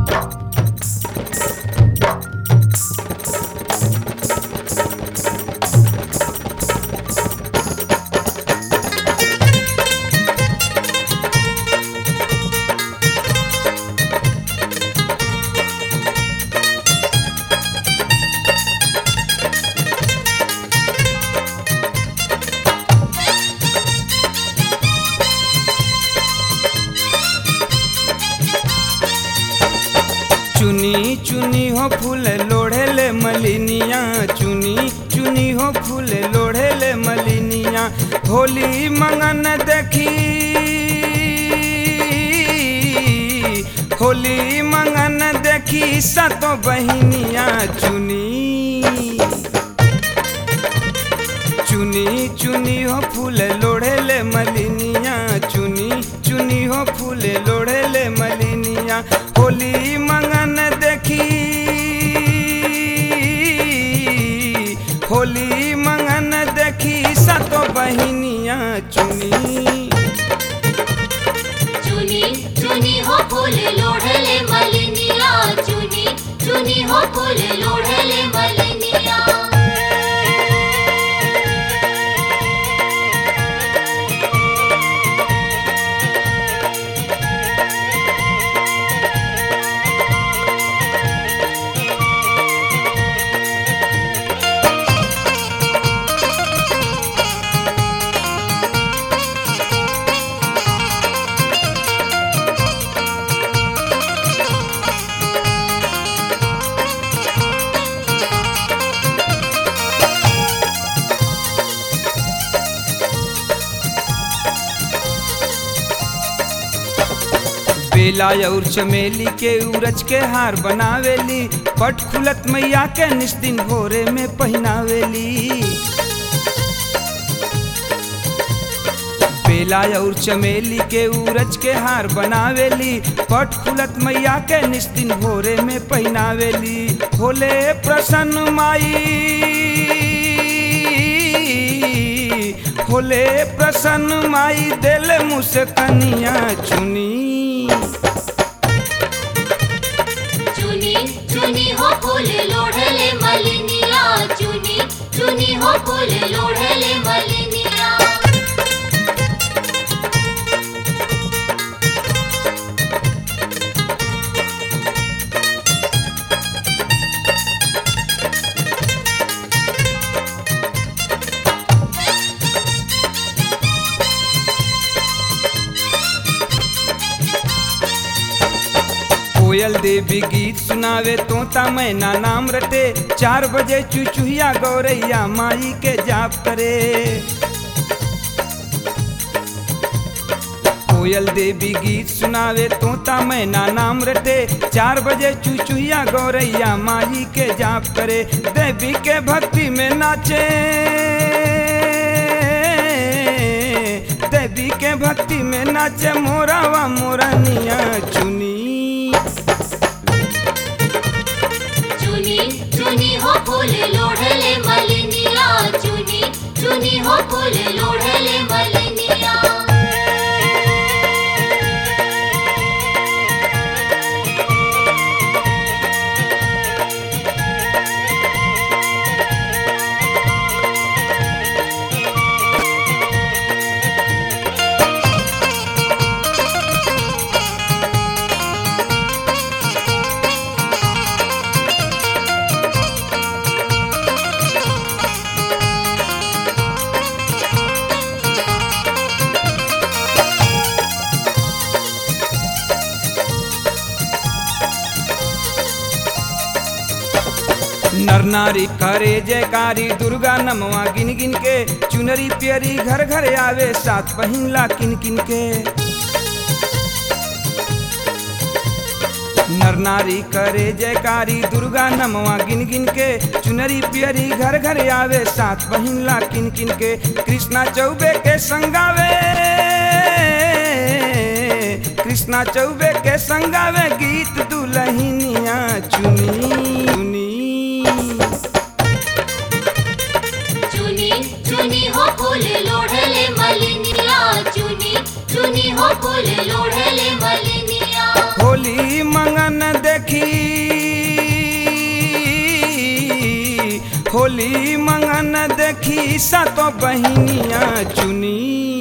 चुनी चुनी हो फूल लोढ़ेले मलिनिया चुनी चुनी हो फूल लोढ़ेले मलिनिया होली मंगन देखी होली मंगन देखी सतो बहिनिया चुनी चुनी चुनी हो फूल लोढ़ेले मलिनिया चुनी चुनी हो फूल लोढ़ेले मलिनिया होली मंगन देखी होली मंगन देखी सतो बहिनिया चुनी चुनी चुनी हो फूल लोढ़ले मलिनिया चुनी चुनी हो फूल लोढ़ले मलिनिया बेला और चमेली के उरज के हार बनावेली पट खुलत मैया के निस दिन भोरे में पहनावेली बेला और चमेली के उरज के हार बनावेली पट खुलत मैया के निस दिन भोरे में पहनावेली होले प्रसन्न माई होले प्रसन्न माई दिल मुझसे कनिया चुनी चुनी चुनी हो फूल लोढ़ले मलिनिया चुनी चुनी हो फूल लोढ़ले मलिनिया कोयल देवी गीत सुनावे तोता मैना नाम रटे चार बजे चुचुहिया गौरैया माई के जाप करे कोयल देवी गीत सुनावे तोता मैना नाम रटे चार बजे चुचुहिया गौरैया माई के जाप करे देवी के भक्ति में नाचे देवी के भक्ति में नाचे मोरावा मोरनिया चुनी चुनी चुनी हो फूल लोढ़ले मलिनिया चुनी चुनी हो फूल लोढ़ले मलिनिया नर नारी करे जयकारी दुर्गा नमवा गिन गिन के चुनरी पियरी घर घर आवे सात पहिनला किन किन के नर नारी करे जयकारी दुर्गा नमवा गिन गिन के चुनरी पियरी घर घर आवे सात पहिनला किन किन के कृष्णा चौबे के संगावे कृष्णा चौबे के संगावे गीत दुलहिनिया चुनी चुनी चुनी चुनी हो फूल लोढ़ले मलिनिया चुनी चुनी हो फूल लोढ़ले मलिनिया होली मंग मंगन देखी होली मंगन देखी सातो बहिनिया चुनी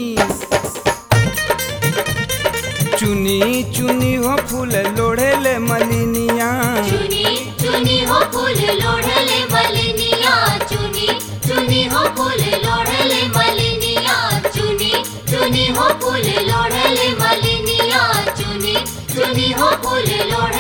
चुनी चुनी हो फूल लोढ़ेले मलिनिया चुनी चुनी हो फूल लोढ़ले मलिनिया चुनी चुनी हो फूल लोढ़ले मलिनिया चुनी चुनी हो फूल लोढ़ले मलिनिया चुनी चुनी हो फूल लोढ़